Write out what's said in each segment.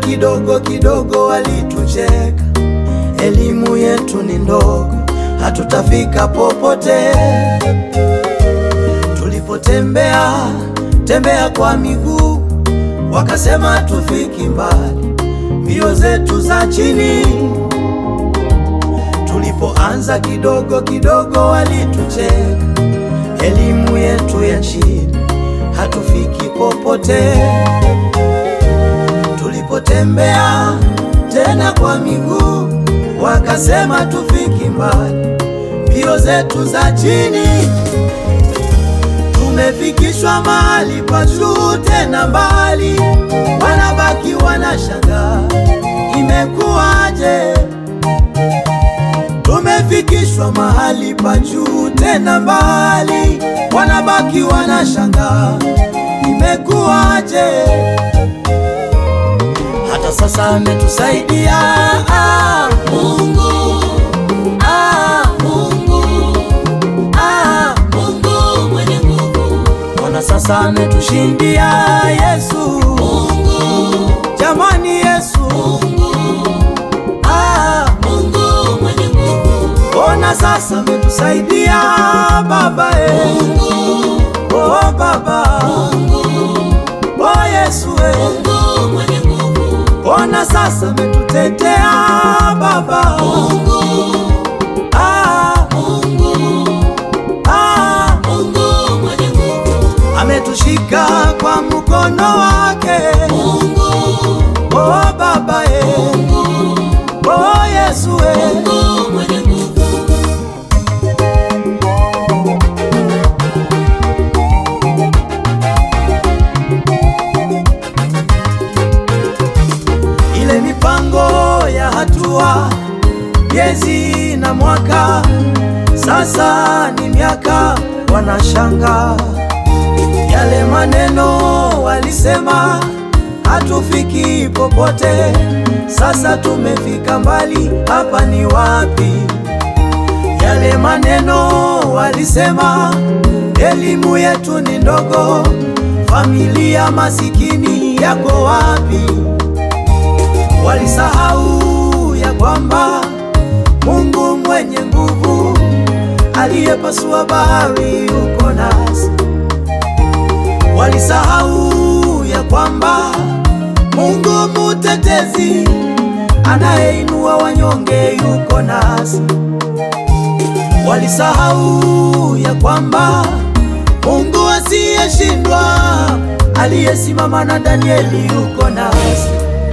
kidogo kidogo walitucheka, elimu yetu ni ndogo, hatutafika popote. Tulipotembea tembea kwa miguu, wakasema tufiki mbali, mbio zetu za chini. Tulipoanza kidogo kidogo walitucheka, elimu yetu ya chini, hatufiki popote. Tulipotembea tena kwa miguu, wakasema tufiki mbali, mbio zetu za chini. Tumefikishwa mahali pa juu tena mbali, wanabaki wanashangaa imekuwaje? Tumefikishwa mahali pa juu tena mbali, wanabaki wanashangaa imekuwaje? Hata sasa ametusaidia ah, Mungu ah, Mungu ah, Mungu mwenye nguvu. Mbona sasa ametushindia Yesu Mungu, jamani Yesu Mungu ah, Mungu mwenye nguvu. Mbona sasa ametusaidia Baba eh. Mungu oh Baba Mungu oh Yesu eh. Mungu mwenye nguvu. Mbona sasa ametutetea Baba Mungu ah, Mungu ah, Mungu mwenye nguvu. Ametushika kwa mkono wake Mungu oh Baba eh. Mungu oh Yesu eh. Mungu mwenye nguvu. ile mipango ya hatua, miezi na mwaka, sasa ni miaka, wanashanga yale maneno walisema hatufiki popote, sasa tumefika mbali, hapa ni wapi? Yale maneno walisema elimu yetu ni ndogo, familia masikini yako wapi? Walisahau ya kwamba Mungu mwenye nguvu aliyepasua bahari yuko nasi. Walisahau ya kwamba Mungu mutetezi anayeinua wanyonge yuko nasi. Walisahau ya kwamba Mungu asiyeshindwa aliyesimama na Danieli yuko nasi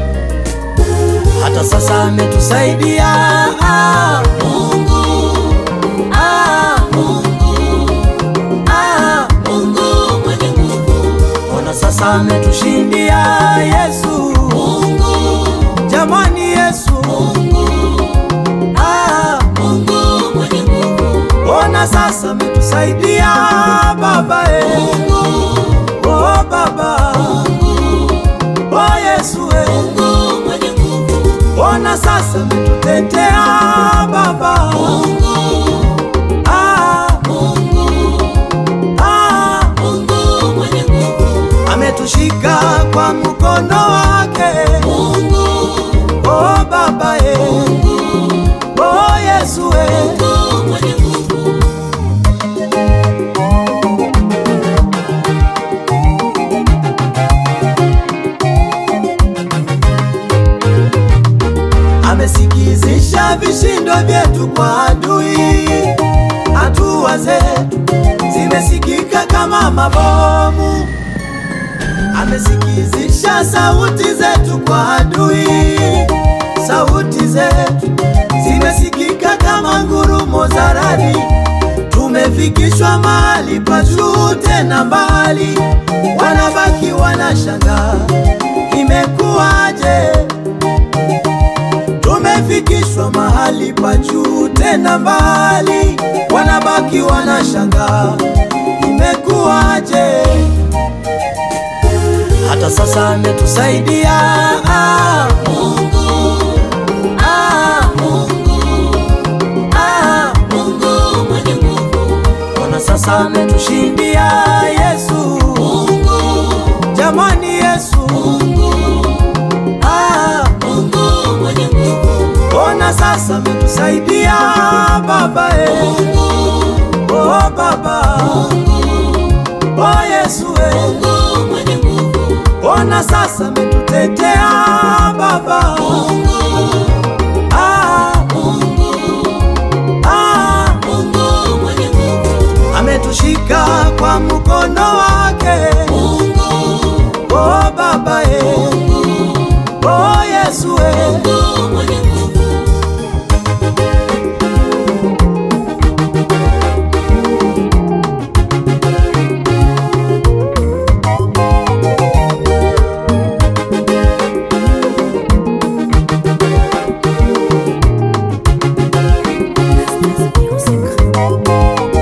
hata sasa ametusaidia ah, Mungu ah, Mungu ah, Mungu mwenye nguvu. Ona sasa ametushindia Yesu Mungu, jamani Yesu Mungu ah, Mungu mwenye nguvu. Ona sasa ametusaidia Baba eh. Mungu oh Baba Mungu oh Yesu eh. Mungu mwenye nguvu. Ona sasa ametutetea Baba Mungu ah, Mungu ah, Mungu mwenye nguvu. Ametushika kwa mkono wake Mungu oh Baba eh. Mungu oh Yesu eh. Mungu mwenye nguvu. amesikizisha vishindo vyetu kwa adui. Hatua zetu zimesikika kama mabomu, amesikizisha sauti zetu kwa adui. Sauti zetu zimesikika kama ngurumo za radi. Tumefikishwa mahali pa juu tena mbali, wanabaki wanashangaa imekuwaje? Tumefikishwa mahali pa juu tena mbali, wanabaki wanashangaa imekuwaje? Hata sasa ametusaidia ah, Mungu ah, Mungu ah, Mungu mwenye nguvu. Ona sasa ametushindia Yesu Mungu, jamani Yesu Mungu ah, ona sasa ametusaidia Baba eh. Mungu, Oh Baba, oh Yesu eh. Mungu mwenye nguvu, ona sasa ametutetea Baba, Mungu,